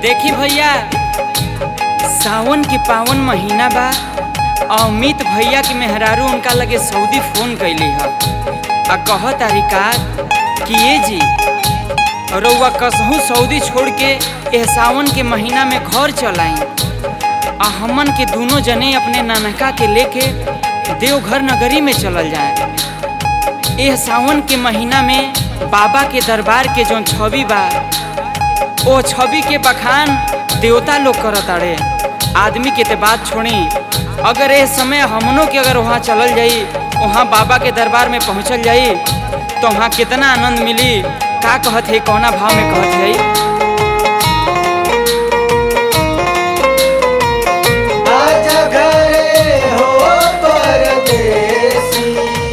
देखी भैया सावन के पावन महीना बा आ अमित भैया के मेहरारू उनका लगे सऊदी फोन कैली ह आ कह तारिका कि ये जी रउआ कसहू सऊदी छोड़ के एह सावन के महीना में घर चल आई आ हमन के दोनों जने अपने नानका के लेके देवघर नगरी में चलल जाए एह सावन के महीना में बाबा के दरबार के जौन छवि बा ओ छवि के बखान देवता लोग करत अड़े आदमी के ते बात छोड़ी अगर ए समय हमनों के अगर वहाँ चलल जाई वहाँ बाबा के दरबार में पहुँचल जाई तो वहाँ कितना आनंद मिली का कहत है कौना भाव में कहत है आजा घरे हो परदेसी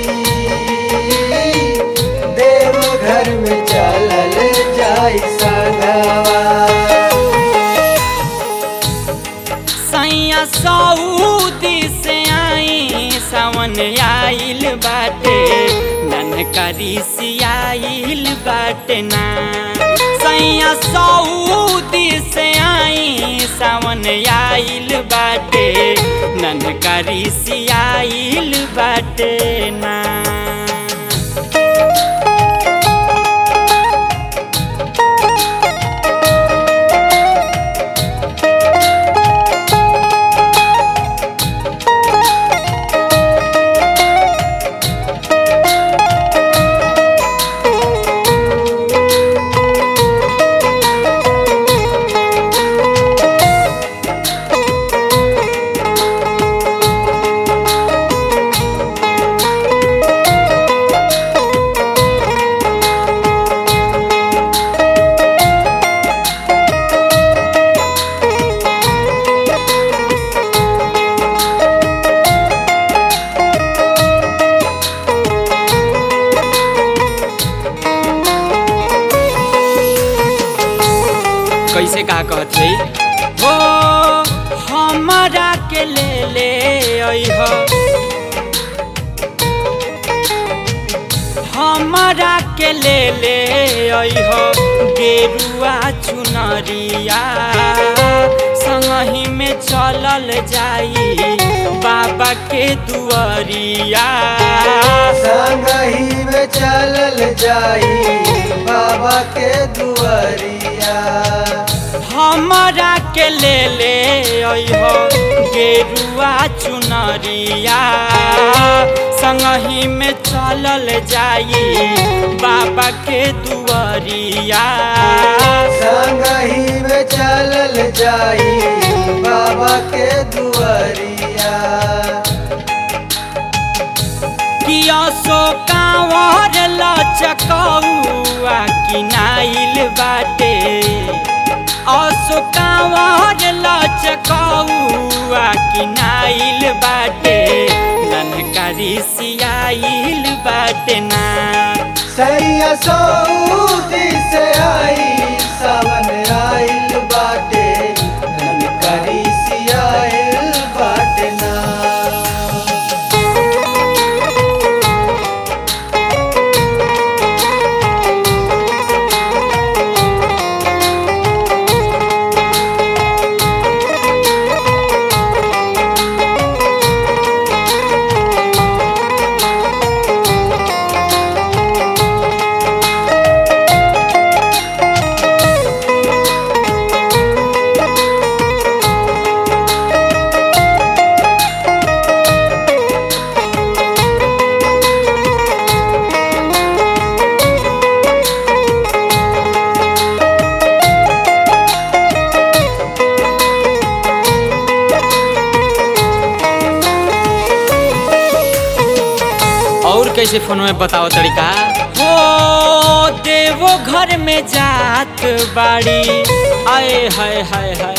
देव घर में चलल जाई संगवा सैया सऊदी से आई सावन आइल बाटे ननकरी सियाइल बाटे ना सैया सऊदी से आई सावन आइल बाटे ननकरी सियाइल बाटे ना कैसे का कहत है हो हमारा के ले ले अइह हमारा के ले ले अइह गेरुआ चुनरिया संगही में चलल जाई बाबा के दुआरिया संगही में चलल जाई बाबा के दुआरिया हमारा के ले ले अइह गेरुआ चुनरिया संगही में चलल जाई बाबा के दुआरिया संगही में चलल जाई बाबा के दुआरिया किया सो कांवर लचकौआ किनाइल बाटे असो कांवर लचकौआ किनाइल बाटे ननकारी सियाइल बाटे ना सैया सऊदी से आई सावन आइल बाटे ननकरी सियाइल बाटे ना और कैसे फोन में बताओ तरीका हो देवो घर में जात बाड़ी आए हाय हाय हाय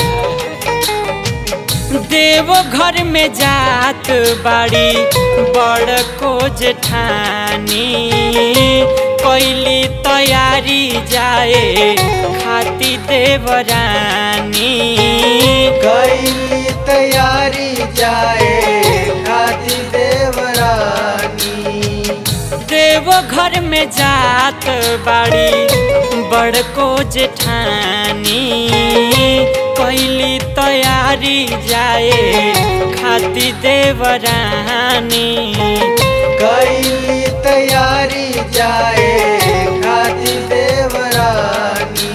देवो घर में जात बाड़ी बड़ को जेठानी कैली तैयारी जाए खाती देवरानी कैली तैयारी जाए खाती देवरानी देव घर में जात बाड़ी बड़को जेठानी तैयारी जाए खाती देवरानी कैली तैयारी जाए खाती देवरानी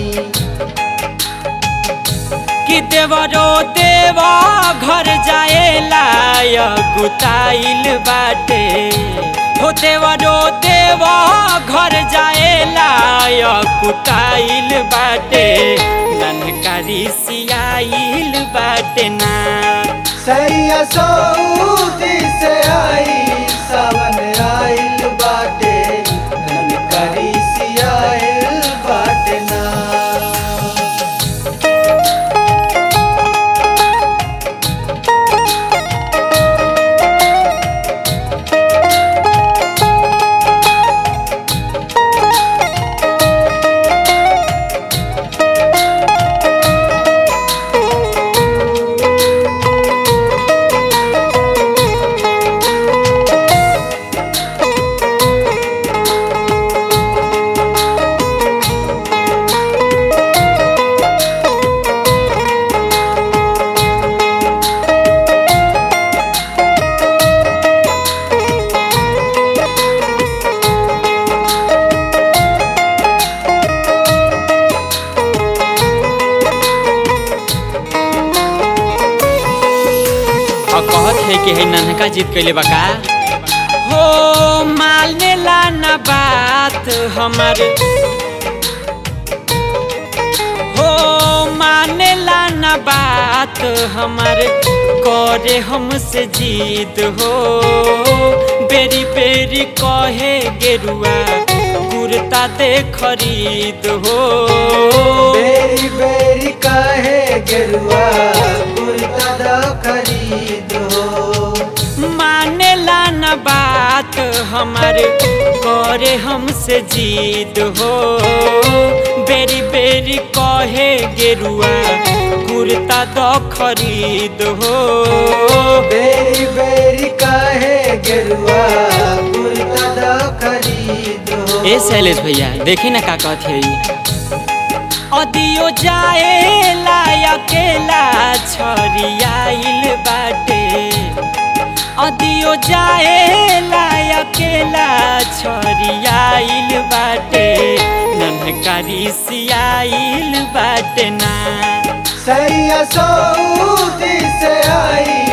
कि देवरो देवा घर जाए लाय गुताइल बाटे हो देवरो देवा घर जाए लाय गुताइल बाटे ननकारी सियाइल बाटे ना सैया सऊदी से आई सावन आइल बाटे ननकरी सियाइल बाटे ना और कहत है कि है नन्हका जीत कैले बका हो मालने ला ना बात हमार हो माने ला ना बात हमार करे हमसे जीत हो बेरी बेरी कहे गेरुआ कुर्ता दे खरीद हो बेरी बेरी काहे गेरुआ कुर्ता दा खरीद हो मानेला न बात हमार करे हमसे जीत हो बेरी बेरी कहे गेरुआ कुर्ता दो खरीद हो बेरी बेरी काहे गेरुआ कुर्ता दा खरीद हो ए शैलेश भैया देखी ना का कहत है अदियो जाए ला अकेला छरियाइल बाटे अदियो जाए ला अकेला छरियाइल बाटे ननकारी सियाइल बाटे ना सैया सऊदी से आई